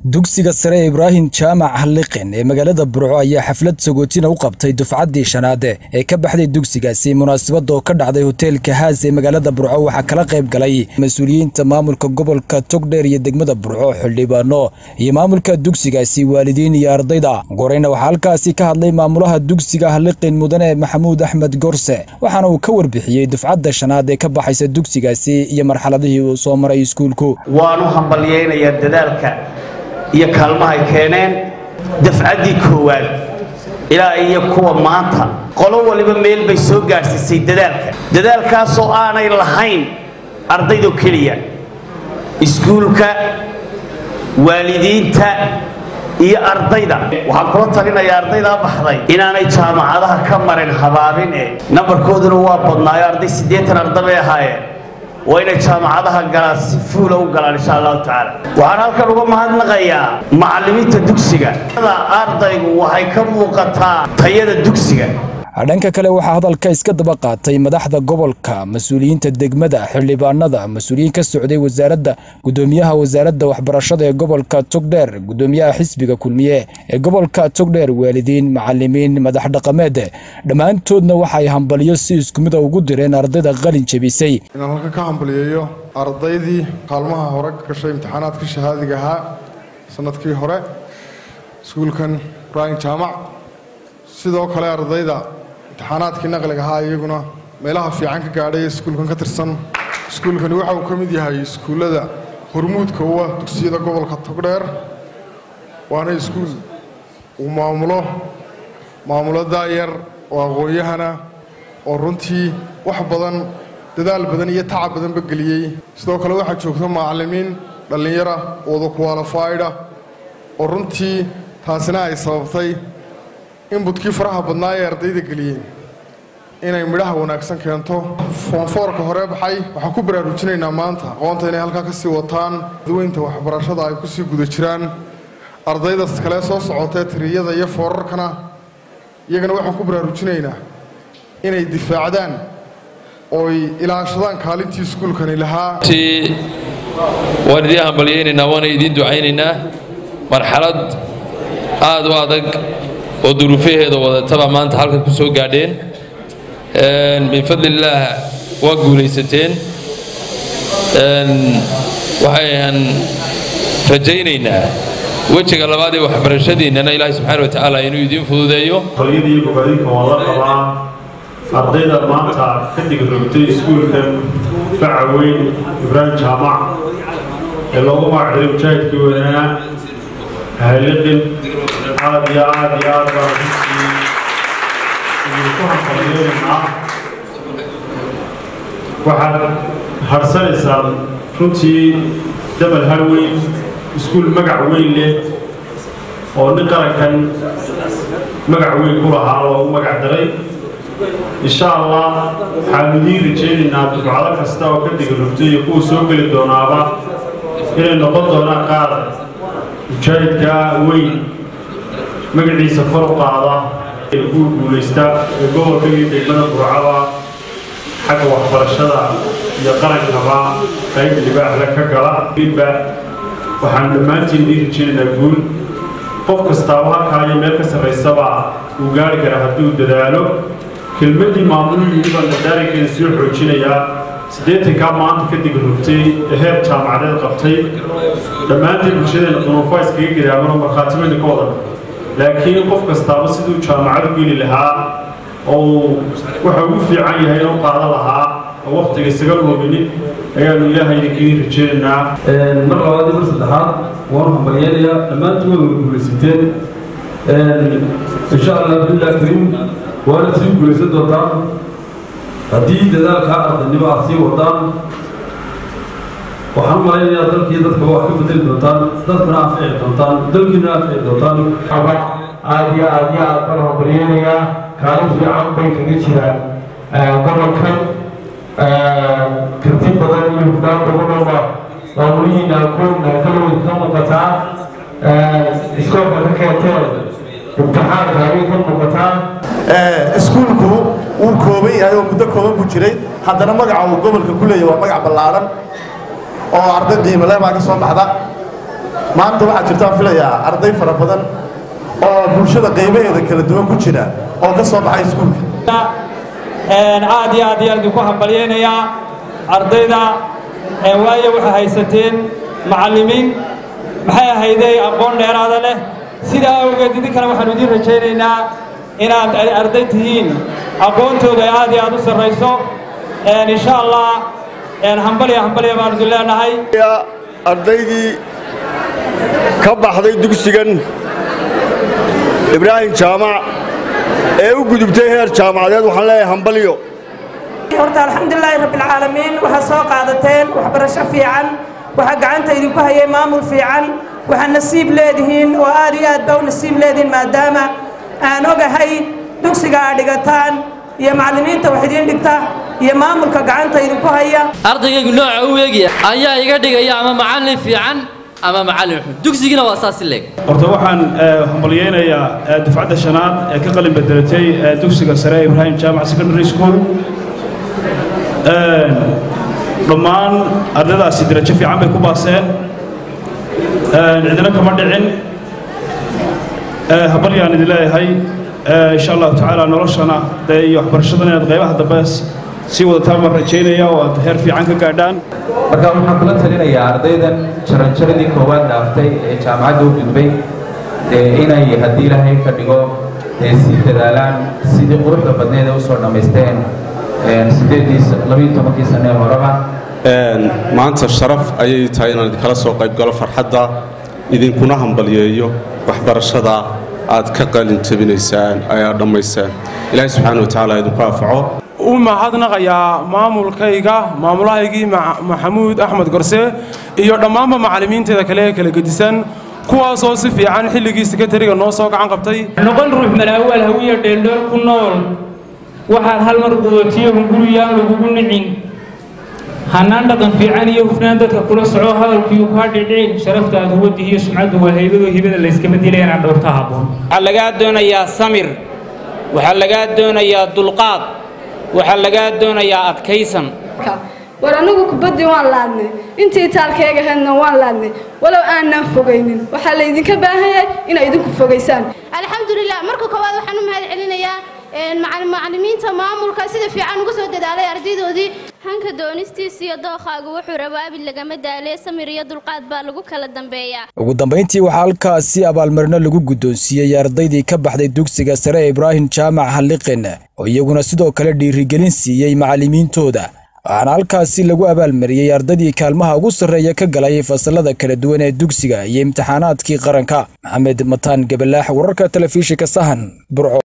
dugsiga sare ee ibraahim jaamac halliqin ee magaalada burco ayaa xaflad sagootina u qabtay dufcaddii shanaade ee ka baxday dugsigaasi munaasabadda oo ka dhacday hoteelka haas ee magaalada burco waxaa kala qayb galay mas-uuliyiinta maamulka gobolka togdheer iyo degmada burco xildhibaano iyo maamulka dugsigaasi waalidiin iyo ardayda goreyna waxaa halkaasi ka hadlay maamulaha dugsiga halliqin mudane maxamuud axmed gorse waxaana uu ka warbixiyey dufcadda shanaad ee ka baxaysa dugsigaasi iyo marxaladihii uu soo maray iskuulku waanu hambalyaynayaa dadaalka iyo kaalmahay keeneen dafcaddii koowaad ilaa iyo kuwa maanta qolo waliba meel bay soo gaadhsiisay dadaalka dadaalkaasoo aanay lahayn ardaydo keliya iskuulka waalidiinta iyo ardayda waxaan kula talinayaa ardaydaa baxday inaanay jaamacadaha ka marin habaabin e nambarkooduna waa badnaayo arday siddeetan arda bay ahaayeen waa inay jaamacadaha galaan si fuula u galaan insha allahu tacaala waxaan halkan uga mahadnaqayaa macallimiinta dugsiga ardaygu waxay ka muuqataa tayada dugsiga dhanka kale waxaa hadalka iska daba qaatay madaxda gobolka mas-uuliyiinta degmada xildhibaanada mas-uuliyiin ka socday wasaaradda gudoomiyaha wasaaradda waxbarashada ee gobolka togdheer gudoomiyaha xisbiga kulmiye ee gobolka togdheer waalidiin macalimiin madax dhaqameed dhammaantoodna waxay hambalyo si isku mida ugu direen ardayda qalin jebisay inaan halkan ka hambaliyeeyo ardaydii kaalmaha hore ka gashay imtixaanaadka shahaadiga ahaa sanadkii hore iskuulkan ibraahim jaamac sidoo kale ardayda imtixaanaadkii naqliga ahaa iyaguna meelaha fiican ka gaadhay iskuulkan ka tirsan iskuulkani waxa uu ka mid yahay iskuullada hormuudka u ah dugsiyada gobolka togdheer waana iskuul uu maamulo maamulo daayar oo aqoon-yahana oo runtii wax badan dadaal badan iyo tacab badanba geliyey sidoo kale waxaa joogta macallimiin dhallinyara wada kuwaalafayda oo runtii taasina ay sababtay in budkii faraha badnaa ee ardayda geliyeen inay midhaha wanaagsan keento foonfoorka hore baxay waxaan ku baraarujinaynaa maanta aqoonta inay halkaa ka sii wataan daweynta waxbarashada ay ku sii guda jiraan ardaydas kale soo socotee tiriyada iyo foorarkana iyagana waxaan ku baraarujinaynaa inay difaacdaan ooy ilaashadaan kaalintii iskuulkani lahaa waan idiin hambalyaynaynaa waana idiin ducaynaynaa marxalad aad u adag oo duruufaheeda wadataba maanta halkan ku soo gaadheen bifadlillaah waa guulaysateen waxayaan rajaynaynaa wejiga labaad ee waxbarashadiinnana ilaahay subxaana wa tacaala inuu idiin fududeeyo qolyadii bogadinka waa la qabaa ardayda maanta ka digrogtay iskuulkan faca weyn ibraahim jaamac ee loogu magacdiray mujaahidkii weynaa haliqin aad iyo aad iyo aad baan runtii idinku hambalyeynaa waxaad hadhsanaysaan runtii dabal har weyn iskuul magac weyn leh oo nin qarankan magac weyn ku lahaa loogu magac daray insha allah waxaanu idiin rajaynaynaa dufcado kasta oo ka digrogtay iyo kuwa soo geli doonaaba inay noqon doonaan qaar mujaahidka weyn magaciisa kor u qaada ee ku guulaysta ee gobolka iyo degmada burcada xagga waxbarashada iyo qarankaba qayb libaaxle ka gala ba waxaan dhammaantiin idiin rajaynaynaa guul qof kastaaba halkaa iyo meel ka sarraysaba uu gaari kara hadduu dadaalo kelmaddii maamuluu yidhi baan dadaarankeeda soo xoojinayaa siddeetankaa maanta ka digrogtay ee heer jaamacadeed qabtay dhammaantiin bulshadeena dunuufaa iskaga gadaamano markhaatimayna ka wadan laakiin qof kastaaba siduu jaamacadu geli lahaa oo waxa ugu fiican yahay inuu qaadan lahaa oo wakhtiga isaga luuminin ayaanu ilaahay idinkiin rajaynaynaa mar labaad iyo mar saddexaad waanu hambalyeynayaa dhammaantiin way wada guulaysateen insha allah billah kariim waana sii guulaysan doontaan haddii dadaalkaa ardaynimo aad sii wadaan waxaan malaynayaa dalkii dadkaba wax ka bedeli doontaan dadkuna anfici doontaan dalkiina anfici doontaan aad iyo aad iyo aad baan hambalyeynayaa kaalin fiican bay kaga jiraan gobolkan karti badan iyo hufnaan badanooba maamulihiina kuwna kalawad ka muuqataa iskoolka ka keenteen imtixaanka ayay ka muuqataa iskuulku wuu kooban yahay oo muddo kooban buu jiray haddana magaca uu gobolka ku leeyahy waa magac ballaadhan oo arday qiimo leh baa ka soo baxda maanta waxaa jirtaan filayaa arday fara badan oo bulshada qaybaheeda kala duwan ku jira oo ka soo baxay iskuulka aad iyo aad iyo aad idinku hambalyaynayaa ardayda waayo waxay haysateen macallimiin maxay ahayday aqoon dheeraada leh sidaa awgeed idinkana waxaanu idiin rajaynaynaa inaad arday tihiin aqoontooda ay aad iyo aad u sarrayso insha allah hambalya hambalya baanu idin leenahay ardaydii ka baxday dugsigan ibraahim jaamac ee u gudubtay heer jaamacadeed waxaan leeyahay hambalyo horta alxamdulilaahi rabbilcaalamiin waxaa soo qaadateen waxbarasho fiican waxaa gacanta idinku hayay maamul fiican waxaa nasiib leedihiin oo aad iyo aad baa u nasiib leedihiin maadaama aan ogahay dugsiga aad dhigataan iyo macallimiinta wax idiin dhigta iyo maamulka gacanta idinku haya ardaygaygu nooca u eegaya ayaa iga dhigaya ama macallin fiican ama macallin xun dugsigiina waa saas leeg horta waxaan hambalyaynayaa dufcadda shanaad ee ka qalin bedelatay dugsiga sare ee ibraahim jaamac secondary school dhammaan ardaydaasi darajo fiican bay ku baaseen cidina kama dhicin habalyaan idin leeyahay insha allahu tacaala noloshana dee iyo waxbarashadana inaad qaybaha dambe sii wadataan baan rajaynaya oo aad heer fiican ka gaadhaan marka waxaan kula talinayaa ardaydan jaranjaradii koowaad dhaaftay ee jaamacadda u gudbay inay haddii ilaahay ka dhigo sii dadaalaan sidii quruxda badneed ee usoo dhammaysteen sideedii sane horeba maanta sharaf ayay tahay inaan idinkala soo qaybgalo farxadda idinkuna hambalyeeyo waxbarashada aad ka qalin jabinaysaan ayaad dhammaysaan ilaahay subxaana wa tacaala idinku anfaco u mahadnaqayaa maamulkayga maamulahaygii maxamuud axmed gorse iyo dhammaanba macallimiinteeda kale ee kala gedisan kuwaasoo si fiican xilligii sekatariga noo soo gacan qabtay noqon ruux malaawaal hawiya dheeldheel ku nool waxaad hal mar qudotiyo hunguriyaan lagugu nicin hannaan dhaqan fiican iyo hufnaan dadka kula soco hadalkiiyu kaa dhicin sharaftaad huwadda iyo sumcaddu waa haybadoo hibada layskama dila inaad dhowrta habboon waxaa lagaa doonayaa samir waxaa lagaa doonayaa dulqaad waxaa lagaa doonayaa adkaysan war anigu kubaddii waan laadnay intii taalkeega ahaydna waan laadnay walow aanaan fogaynin waxaa laydinka baahan yahay inay idinku fogaysaan alxamdulilah marka koowaad waxaan u mahad celinayaa macallimiinta maamulka sida fiican uga soo dadaalay ardaydoodii hanka doonistiisa iyo dookhaagu wuxuu rabaabi lagama daalee samir iyo dulqaad baa lagu kala dambeeyaa ugu dambayntii waxaa halkaasi abaalmarino lagu guddoonsiiyey ardaydii ka baxday dugsiga sare ee ibraahim jaamac halliqin oo iyaguna sidoo kale dhiirigelin siiyey macallimiintooda waxaana halkaasi lagu abaalmariyey ardaydii kaalmaha ugu sarreeya ka galay fasalada kala duwan ee dugsiga iyo imtixaanaadkii qaranka maxamed mataan gabalaax wararka telefishinka sahan burco